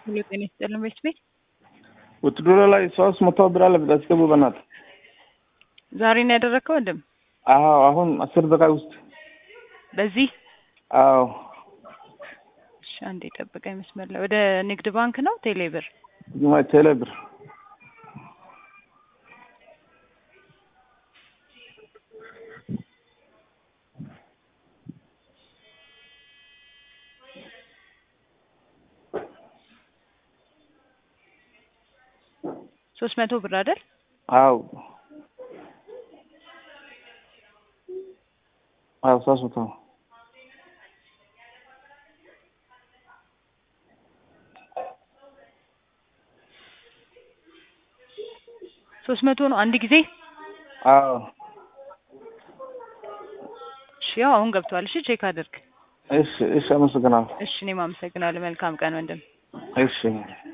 ሄሎ ጤና ይስጥልን ቤት ቤት ውትድሮ ላይ ሶስት መቶ ብር አለ ብታስገቡ በእናትህ። ዛሬ ነው ያደረግከው ወንድም? አዎ አሁን አስር ደቂቃ ውስጥ በዚህ አዎ እሺ፣ አንዴ ጠብቀኝ መስመር ላይ ወደ ንግድ ባንክ ነው ቴሌ ብር? ቴሌ ብር ሶስት መቶ ብር አይደል? አዎ አዎ ሶስት መቶ ሶስት መቶ ነው አንድ ጊዜ? አዎ እሺ፣ ያው አሁን ገብቷል። እሺ ቼክ አድርግ። እሺ እሺ አመሰግናለሁ። እሺ፣ እኔም አመሰግናለሁ። መልካም ቀን ወንድም። እሺ